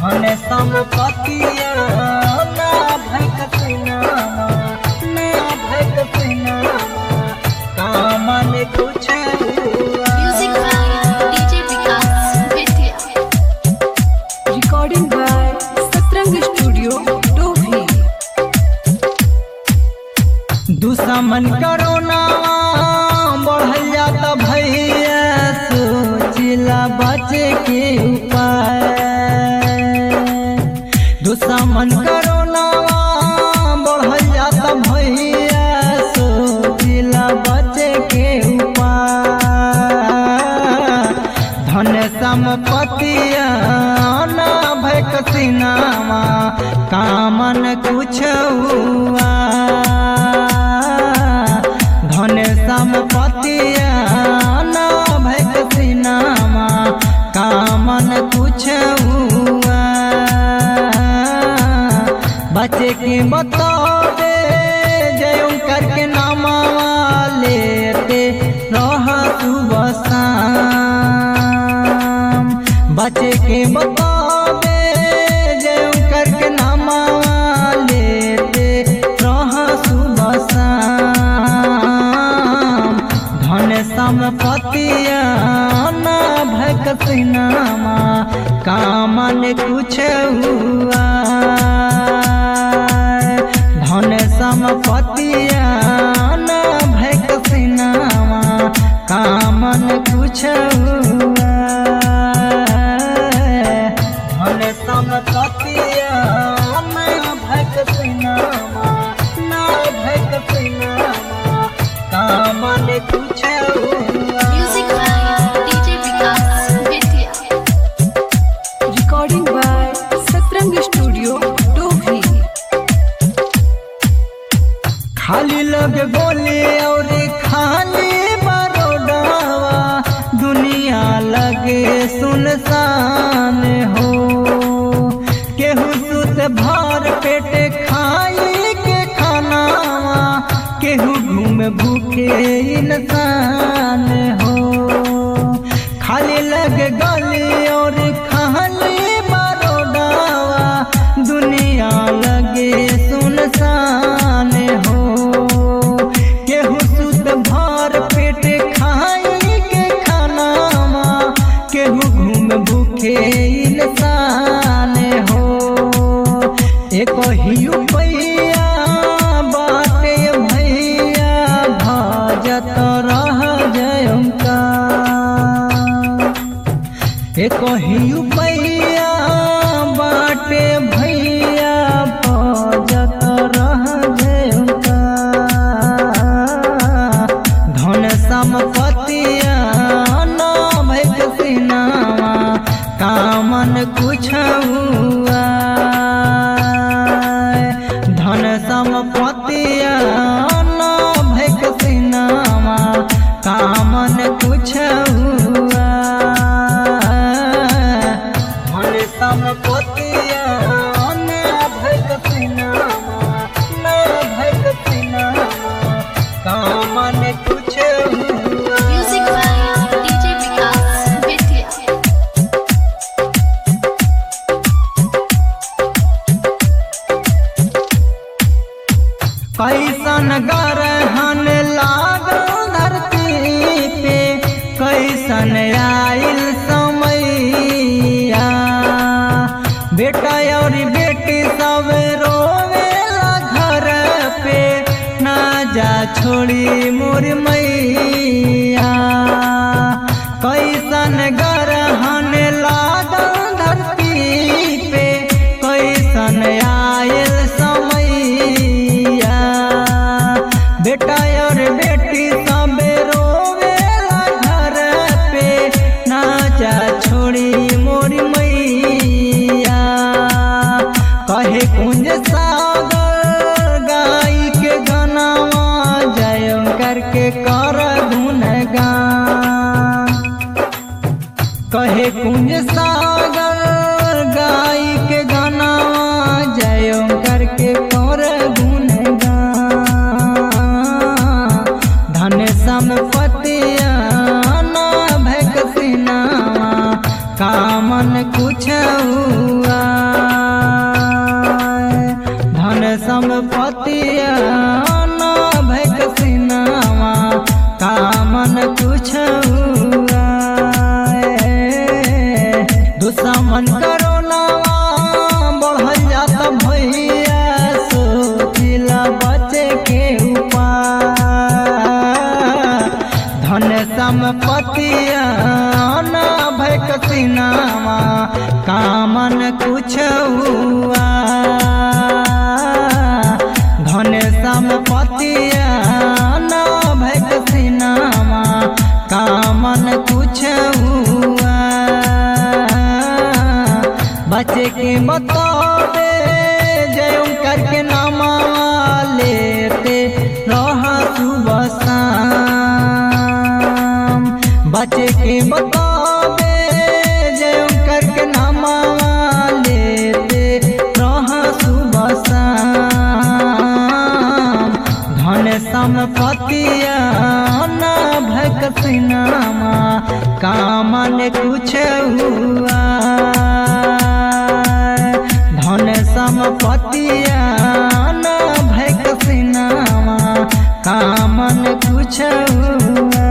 धन संपत्तिया ना भैक सिनामा ना भैक सिनामा कामन कुछ हुआ Music by DJ Vikas Vidya. Recording by Satrang Studio, Dohi. दुश्मन करोना बढ़ल जाता भैया सोचिला बचे के उपाय दुश्मन करोना बढ़ल जाता भैया सोचिला बचे के उपाय धन संपत्तिया ना भैक सिनामा कामन कुछ हुआ धन संपत्तिया ना भैक सिनामा कामन कुछ हुआ बच्चे के बतौबे जय करके नामा लेते रह सुबह शाम बच्चे के बतौबे जय करके नामा लेते रह सुबह शाम धन संपत्तिया ना भक सिनामा कामन कुछ हुआ धन संपत्तिया ना भक सिनामा कामन कुछ हुआ धन संपत्तिया ना भक सिनामा ना भक सिनामा कामन कुछ हुआ Music by DJ Vikas Vidya. Recording by Satrang Studio, Dohi. खाली लग बोले और खाली बरोडावा दुनिया लगे सुनसान हो केहू सुत भर पेट खाई के खानावा केहू घूम भूखे इंसान हो खाली लग गली और खाली बरोडावा दुनिया लगे सुनसान हो केहू सुत भर पेट खाई के खानामा केहू घूम भूखे इंसान हो एक ही पैया बाटे भैया भजत रह जयंका एक ही पैया बाटे भैया भजत रह जयंका धन संपत्तिया ना भैक सिनामा कामन कुछ हुआ धन संपत्तिया ना भैक सिनामा कामन कुछ हुआ धन संपत्तिया ना भैक सिनामा ना भैक सिनामा कामन कुछ हुआ Music by DJ Vikas Vidya. कैसन गरहन लागल धरती पे कैसन आइल समैया बेटा और बेटी सब रोवेला घर पे ना जा छोड़ी मोर मैया कैसन गरहन लागल धरती पे कैसन आयल समैया बेटा और बेटी सब रोवेला घर पे नाचा छोड़ी मोर मैया कहे कुंज सागर गाई के गनावा जय करके कर गुनगान कहे कुंज सागर गाय के गाना जय करके कर गुनगान धन संपत्तिया ना भैक सिनामा कामन कुछ हुआ दुश्मन करोना बढ़ल जाता भैया सोचिला बचे के उपाय धन संपत्तिया न भय कसिनामा कामन कुछ हुआ धन संपत्तिया न भय कसिनामा कामन कुछ हुआ बच्चे के बतावे जय करके नामा लेते रहा सुबह शाम बच्चे के बतावे जय करके नामा लेते रहा सुबह शाम धन संपत्तिया न भकसिनामा कामन कुछ हुआ धन संपत्तिया न भकसिनामा कामन कुछ हुआ